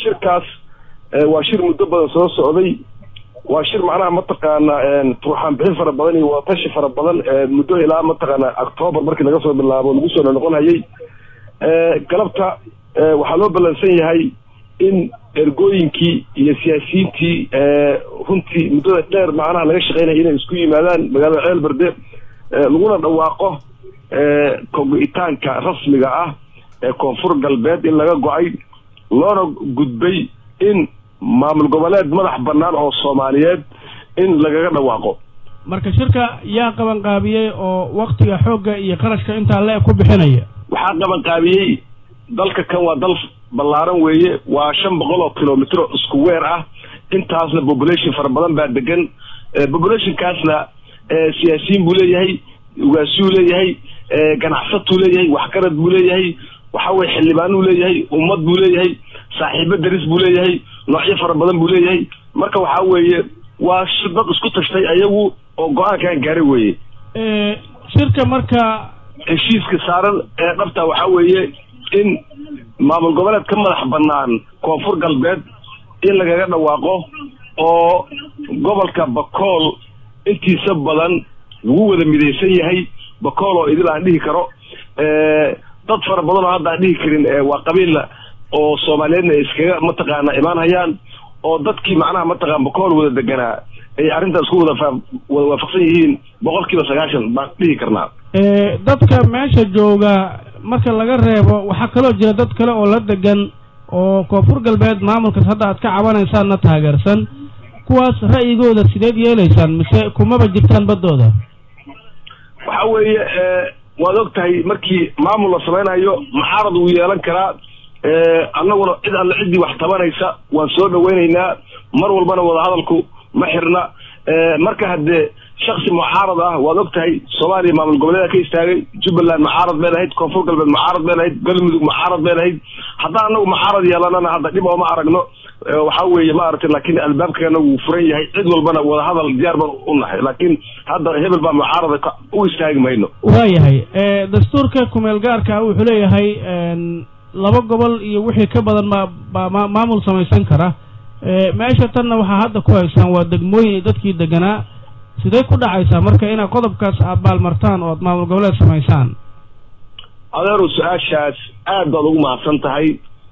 shirkaas waa shir muddo badan soo socday waa shir macnaha mataqaana turxaan bixin fara badan iyo watashi fara badan muddo ilaa mataqaana octoobar markii laga soo bilaabo lagu soo noqon hayay galabta waxaa loo ballansan yahay in ergooyinkii iyo siyaasiyiintii runtii muddada dheer macnaha laga shaqeynaya inay isku yimaadaan magaalada ceel berde laguna dhawaaqo kogo-itaanka rasmiga ah ee koonfur galbeed in laga go-ay loona gudbay in maamul goboleed madax bannaan oo soomaaliyeed in lagaga dhawaaqo marka shirka yaa qabanqaabiyey oo waktiga xoogga iyo qarashka intaa le ku bixinaya waxaa qabanqaabiyey dalka kan waa dal ballaaran weeye waa shan boqol oo kilomitro isku weer ah intaasna population fara badan baa degan populationkaasna siyaasiyiin buu leeyahay ugaasuu leeyahay ganacsatuu leeyahay waxgarad buu leeyahay waxa weye xildhibaanuu leeyahay ummad buu leeyahay saaxiibo daris buu leeyahay noocyo fara badan buu leeyahay marka waxaa weeye waa dad isku tashtay ayagu oo go-aankan gaaray weeye shirka marka heshiiska saaran ee dhabta waxaa weeye in maamul goboleed ka madax bannaan koonfur galbeed in lagaga dhawaaqo oo gobolka bakool intiisa badan lagu wada midaysan yahay bakool oo idil aan dhihi karo dad fara badan oo hadda aan dhihi karin waa qabiilla oo soomaaliyeedna iskaga mataqaana imaan hayaan oo dadkii macnaha mataqaan bakool wada deganaa ay arrintaas ku wada wada waafaqsan yihiin boqol kiiba sagaashan baan dhihi karnaa dadka meesha jooga marka laga reebo waxaa kaloo jira dad kale oo la degan oo koonfur galbeed maamulkaas hadda aad ka cabanaysaanna taageersan kuwaas ra'yigooda sideed yeelaysaan mise kumaba jirtaan baddooda waxa weeye waad og tahay markii maamul la samaynayo mucaarad wuu yeelan karaa annaguna cid alle ciddii wax tabanaysa waan soo dhaweynaynaa mar walbana wadahadalku ma xirna marka haddee shaksi mucaarad ah waad og tahay soomaaliya maamul goboleeda ka istaagay jubbaland mucaarad bay lahayd koonfur galbeed mucaarad bay lahayd galmudug mucaarad bay lahayd haddaan anagu mucaarad yeelanana hadda dhib ooma aragno waxaa weeye maaragtay laakiin albaabkeena wuu furan yahay cid walbana wadahadal diyaar baan u nahay laakiin hadda hebel baa mucaarada u istaagi mayno waayahay dastuurka kumeel gaarka ah wuxuu leeyahay laba gobol iyo wixii ka badan ma baa maamul samaysan kara meesha tanna waxaa hadda ku haysaan waa degmooyin dadkii deganaa sidee ku dhacaysaa marka inaad qodobkaas aad baalmartaan oo aad maamul goboleed samaysaan adeeru su-aashaas aad baad ugu mahadsan tahay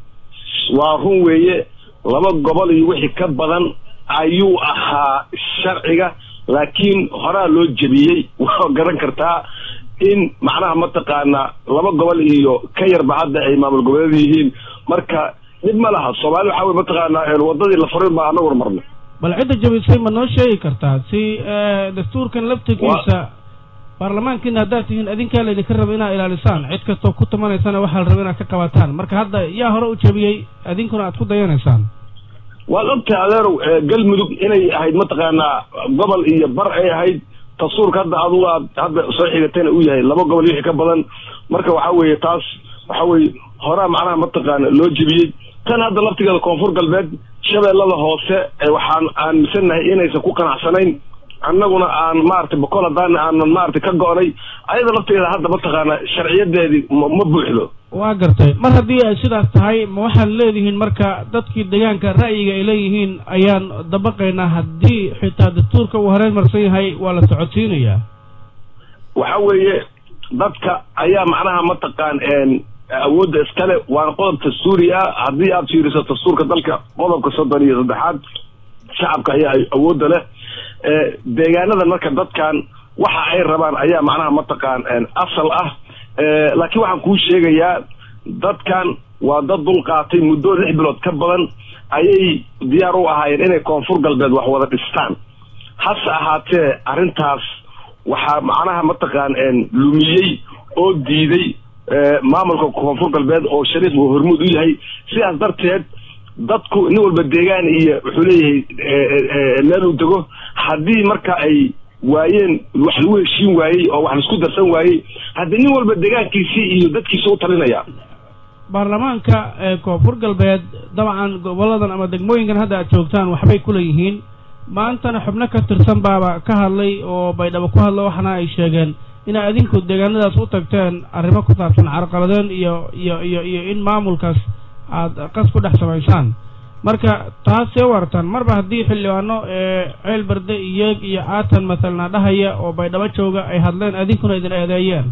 waa run weeye laba gobol iyo wixii ka badan ayuu ahaa sharciga laakiin horaa loo jebiyey waa garan kartaa in macnaha mataqaana laba gobol iyo ka yarba hadda ay maamul goboleed yihiin marka dhib ma laha soomaali waxa wey mataqaana wadadii la farin baa anaguna marnay bal cidda jabisay ma noo sheegi kartaa si dastuurkan laftigiisa baarlamaankiina haddaad tihiin adinkaa laydinka raba inaad ilaalisaan cid kastoo ku tumanaysana waxaa la raba inaad ka qabataan marka hadda yaa hore u jabiyey adinkuna aad ku dayanaysaan waad ogtahay adeerow galmudug inay ahayd mataqaanaa gobol iyo bar ay ahayd dastuurka hadda adugu aad hadda soo xigatayna uu yahay laba gobol iyo wixii ka badan marka waxa weeye taas waxa weeye horaa macnaha mataqaana loo jebiyey tan hadda laftigeeda koonfur galbeed shabeellada hoose waxaan aaminsannahay inaysan ku qanacsanayn annaguna aan maaragtay bokol haddaana aanan maaragtay ka go-nay ayada laftigeeda hadda mataqaana sharciyadeedii ma buuxdo waa gartay mar haddii ay sidaas tahay ma waxaad leedihiin marka dadkii deegaanka ra'yiga ay leeyihiin ayaan dabaqaynaa haddii xitaa dastuurka uu horeyn marsan yahay waa la socodsiinayaa waxa weeye dadka ayaa macnaha mataqaan awoodda iskale waana qodob dastuuri ah haddii aad fiiriso dastuurka dalka qodobka soddon iyo saddexaad shacabka ayaa awoodda leh deegaanadan marka dadkan waxa ay rabaan ayaa macnaha mataqaan asal ah laakiin waxaan kuu sheegayaa dadkan waa dad dulqaatay muddo lix bilood ka badan ayay diyaar u ahaayeen inay koonfur galbeed wax wada dhistaan hase ahaatee arrintaas waxaa macnaha mataqaan lumiyey oo diiday maamulka koonfur galbeed oo shariif uu hormuud u yahay sidaas darteed dadku nin walba deegaan iyo wuxuu leeyahay meel uu dego haddii marka ay waayeen wax lagu heshiin waayey oo wax laisku darsan waayey haddii nin walba deegaankiisii iyo dadkiisa u talinaya baarlamaanka koonfur galbeed dabcan goboladan ama degmooyinkan hadda aad joogtaan waxbay kula yihiin maantana xubno ka tirsan baaba ka hadlay oo baydhabo ku hadla waxaana ay sheegeen inay adinku deegaanadaas u tagteen arrimo ku saabsan carqaladeen iyo iyo iyo iyo in maamulkaas aad qas ku dhex samaysaan marka taasee u aragtaan marba haddii xildhibaano ceel berde iyeeg iyo caatan mathalna dhahaya oo baydhabo jooga ay hadleen adinkuna idin eedeeyeen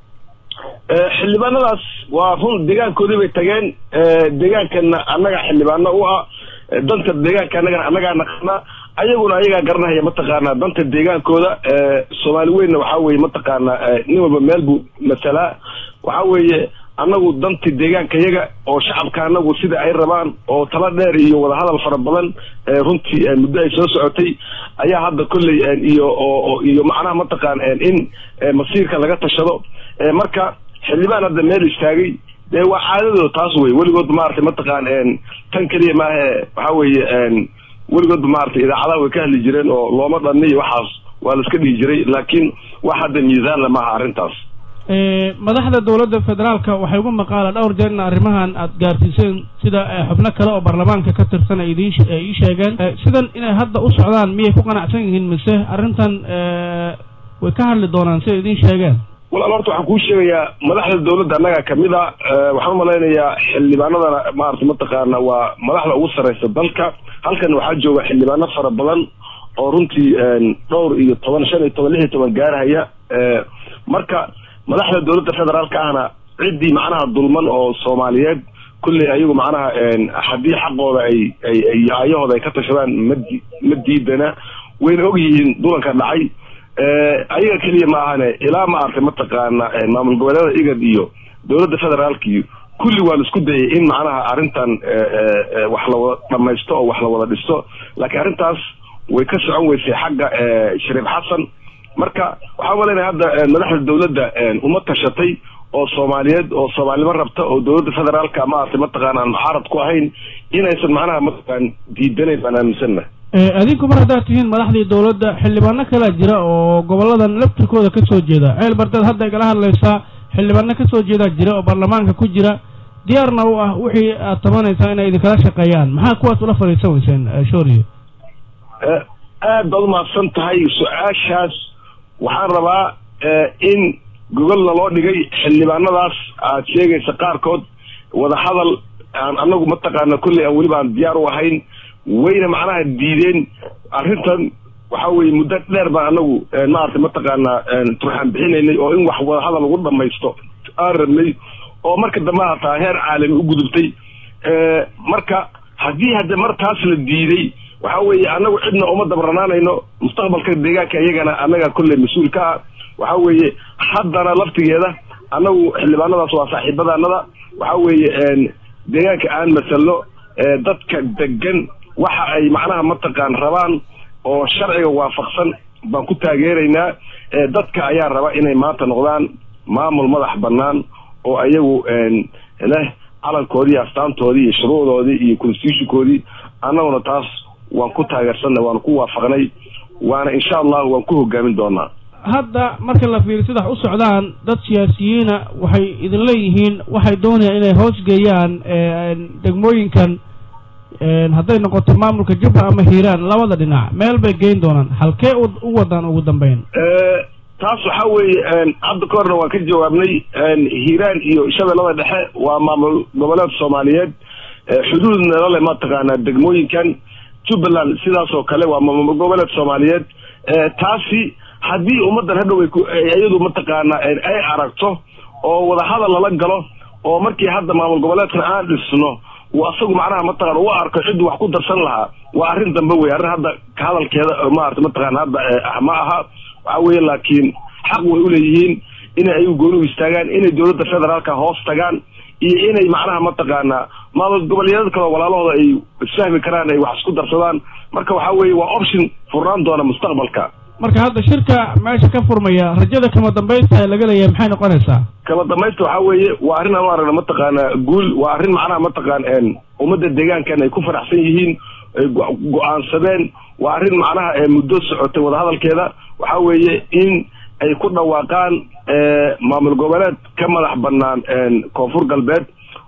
xildhibaanadaas waa run deegaankoodii bay tageen deegaankana annaga xildhibaano u ah danta deegaanka annagana annagaa naqaana ayaguna ayagaa garanahaya mataqaanaa danta deegaankooda soomaali weynna waxaa weye mataqaanaa nin walba meel buu masalaa waxaa weeye annagu danti deegaanka yaga oo shacabka anagu sida ay rabaan oo tala dheer iyo wadahadal fara badan runtii muddo ay soo socotay ayaa hadda kolley iyo iyo macnaha mataqaan in masiirka laga tashado marka xildhibaan hadda meel istaagay dee waa caadadooda taas wey weligood maaragtay mataqaan tan keliya maahe waxaa weeye weligoodba maaragtay idaacadaha way ka hadli jireen oo looma dhanni iyo waxaas waa la iska dhihi jiray laakiin wax hadda miisaanla maaha arrintaas madaxda dowladda federaalka waxay ugu maqaala dhowr jeer in arrimahan aada gaarsiiseen sida xubno kale oo baarlamaanka ka tirsan ay idin ii sheegeen sidan inay hadda u socdaan miyay ku qanacsan yihiin mise arrintan way ka hadli doonaan siday idin sheegeen walaal horta waxaan kuu sheegayaa madaxda dowladda annaga kamid a waxaan umalaynayaa xildhibaanadana maarata mataqaana waa madaxda ugu sarreysa dalka halkan waxaa jooga xildhibaano fara badan oo runtii dhowr iyo toban shan iyo toban lix iyo toban gaarhaya marka madaxda dowladda federaalka ahna ciddii macnaha dulman oo soomaaliyeed kulley ayagu macnaha haddii xaqooda ay ay ayahooda ay ka tashadaan madi ma diidana wayna og yihiin dulanka dhacay ayaga keliya ma ahane ilaa ma artay mataqaana maamul goboleeda igad iyo dowladda federaalka iyo kulli waa la isku dayay in macnaha arrintan wax la wada dhamaysto oo wax la wada dhisto laakiin arrintaas way ka socon weysay xagga shariif xasan marka waxaa malanaya hadda madaxda dowladda uma tashatay oo soomaaliyeed oo soomaalnimo rabta oo dowladda federaalka maaragtay mataqaana aan muxaarad ku ahayn inaysan macnaha mataqaan diidanayn baan aaminsanna adinku mar haddaad tihiin madaxdii dowladda xildhibaano kalaa jira oo goboladan laftirkooda ka soo jeeda ceel bardeed hadda igala hadlaysaa xildhibaano ka soo jeedaa jira oo baarlamaanka ku jira diyaarna u ah wixii aad tabanaysaa inay idinkala shaqeeyaan maxaa kuwaas ula fadhiisan weyseen shooriye aad baad umahadsan tahay su-aashaas waxaan rabaa in gogolna loo dhigay xildhibaanadaas aad sheegaysa qaarkood wadahadal aan anagu mataqaana kolley aan weliba aan diyaar u ahayn wayna macnaha diideen arrintan waxa weye muddo dheer baan anagu maaragtay mataqaanaa turxaan bixinaynay oo in wax wadahadal lagu dhamaysto aan rabnay oo marka dambe hataa heer caalami u gudubtay marka haddii hadde mar taas la diiday waxa weeye anagu cidna uma dabranaanayno mustaqbalka deegaanka iyagana annaga kolley mas-uul ka ah waxa weeye haddana laftigeeda annagu xildhibaanadaas waa saaxiibadaanada waxa weeye deegaanka aan masalno dadka degan waxa ay macnaha mataqaan rabaan oo sharciga waafaqsan baan ku taageeraynaa dadka ayaa raba inay maanta noqdaan maamul madax bannaan oo ayagu leh calankoodii astaantoodii iyo shuruucdoodii iyo constitutionkoodii annaguna taas waan ku taageersanay waan ku waafaqnay waana insha allahu waan ku hogaamin doonaa hadda marka la fiiriyo sidax u socdaan dad siyaasiyiina waxay idin leeyihiin waxay doonayaan inay hoos geeyaan degmooyinkan hadday noqoto maamulka jubba ama hiiraan labada dhinac meel bay geyn doonaan halkee u wadaan ugu dambeyn taas waxa weeye hadda ka horna waan ka jawaabnay hiiraan iyo shabeellada dhexe waa maamul goboleed soomaaliyeed xuduudna lale mataqaanaa degmooyinkan jubbaland sidaas oo kale waa maamul goboleed soomaaliyeed taasi haddii ummaddan hadhow iyadu mataqaanaa ay aragto oo wadahadal lala galo oo markii hadda maamul goboleedkan aan dhisno uu asagu macnaha mataqana u arko ciddii wax ku darsan lahaa waa arrin dambe wey arrin hadda ka hadalkeeda maarata mataqana hadda ma aha waxa weeye laakiin xaq way uleeyihiin inay ayagu gooni u istaagaan inay dowladda federaalka hoos tagaan iyo inay macnaha mataqaanaa maamul goboleedyada kaleo walaalahooda ay isfahmi karaan ay wax isku darsadaan marka waxa weeye waa option furnaan doona mustaqbalka marka hadda shirka meesha ka furmaya rajada kama dambaysta ee laga leeyahay maxay noqonaysaa kama dambaysta waxa weeye waa arrin aan u aragna mataqaana guul waa arrin macnaha mataqaan ummadda deegaankan ay ku faraxsan yihiin ay go-aansadeen waa arrin macnaha muddo socotay wadahadalkeeda waxa weeye in ay ku dhawaaqaan maamul goboleed ka madax banaan koonfur galbeed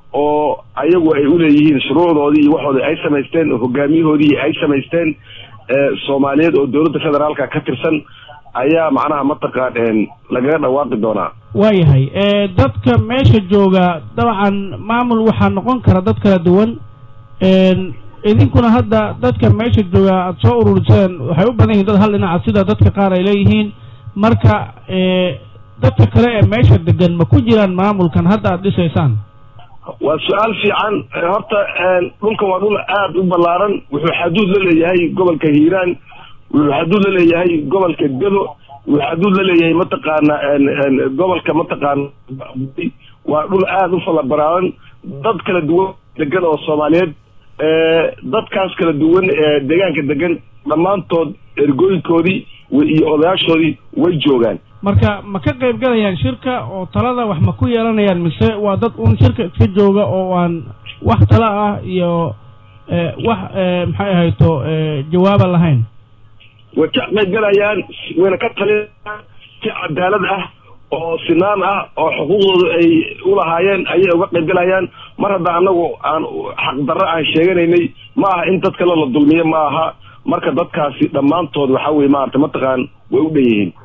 oo ayagu ay uleeyihiin shuruucdoodii iyo waxoodii ay samaysteen hogaamiyahoodii ay samaysteen soomaaliyeed oo dowladda federaalka ka tirsan ayaa macnaha mataqaan lagaga dhawaaqi doonaa waayahay dadka meesha jooga dabcan maamul waxaa noqon kara dad kala duwan idinkuna hadda dadka meesha jooga aada soo ururiseen waxay u badan yihiin dad hal dhinaca sida dadka qaar ay leeyihiin marka dadka kale ee meesha degan ma ku jiraan maamulkan hadda aada dhisaysaan waa su-aal fiican horta dhulkan waa dhul aada u ballaaran wuxuu xaduud la leeyahay gobolka hiiraan wuxuu xaduud la leeyahay gobolka gado wuxuu xaduud la leeyahay mataqaana gobolka mataqaana waa dhul aada u falabaraaran dad kala duwan degan oo soomaaliyeed dadkaas kala duwan ee deegaanka degan dhammaantood ergooyinkoodii iyo odayaashoodii way joogaan marka ma ka qayb galayaan shirka oo talada wax ma ku yeelanayaan mise waa dad un shirka iska jooga oo aan wax tala ah iyo wax maxay ahayto jawaaba lahayn way ka qayb galayaan wayna ka talinayaan si cadaalad ah oo sinaan ah oo xuquuqdooda ay ulahaayeen ayay uga qayb galayaan mar hadda anagu aan xaqdarro aan sheeganaynay ma aha in dad kale la dulmiyo ma aha marka dadkaasi dhammaantood waxa weye maarata mataqaan way u dhan yihiin